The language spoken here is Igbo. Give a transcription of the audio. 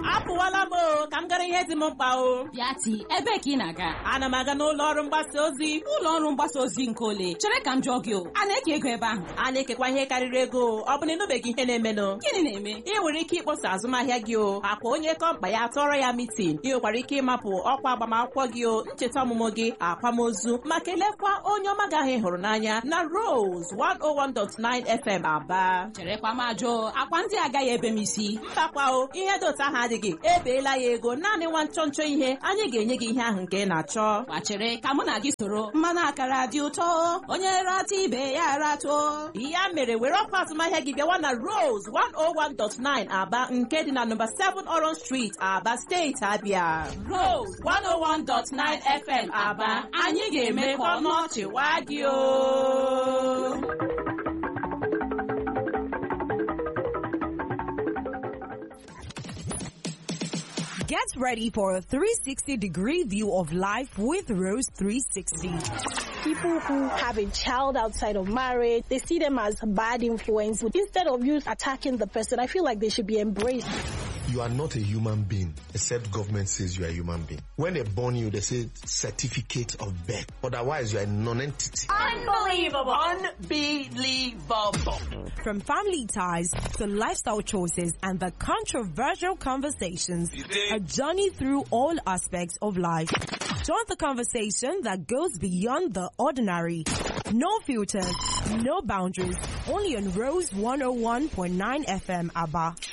apụwala m o ka m gara ihe dị m mkpa o Bịati, ebee ka ị na-aga? ana m aga n'ụlọ ọrụ mgbasa ozi Ụlọ ọrụ mgbasa ozi nke ole? Chere ka m jụọ gị o, a na-eke ego ebe ahụ? a na-ekekwa ihe karịrị ego ọ bụ na ịnụbeghị ihe na-emenụ Gịnị na-eme? ị nwere ike ịkpọsa azụmahịa gị o akwa onye kọmpa ya tọrọ ya mitin ị nwekwara ike ịmapụ ọkwa agbamakwụkwọ gị o ncheta ọmụmụ gị akwamozu ma kelekwa onye ọma gị ahụ ị hụrụ n'anya na Rose 101.9 FM Aba Cherekwa m ajụ, akwa ndị agaghị ebe m isi. mbakwa o ihe dị otu ahụ adịghị ebeela ya ego naanị nwa nchọ nchọ ihe anyị ga-enye gị ihe ahụ nke ị na-achọ Gbachere ka mụ na gị soro mmanụ akara dị ụtọ onye rata ibe ya ratuo ya mere were ọkwa azụmahịa gị bịawa na Rose 101.9 Aba nke dị na nọmba 7 Orange Street Aba steeti Abịa Rose 101.9 FM Aba anyị ga-eme ka ọnụ ọchị waa gị o Get ready for a 360 degree view of life with Rose 360. people who have a child outside of marriage, they see them as bad influence. Instead of you attacking the person, I feel like they should be embraced. You are not a human being, except government says you are a human being. When they born you, they say certificate of birth. Otherwise, you are a non-entity. Unbelievable Unbelievable From family ties to lifestyle choices and the controversial conversations, a journey through all aspects of life. Join the conversation that goes beyond the ordinary. No filters, no boundaries, only on Rose 101.9 FM ABBA.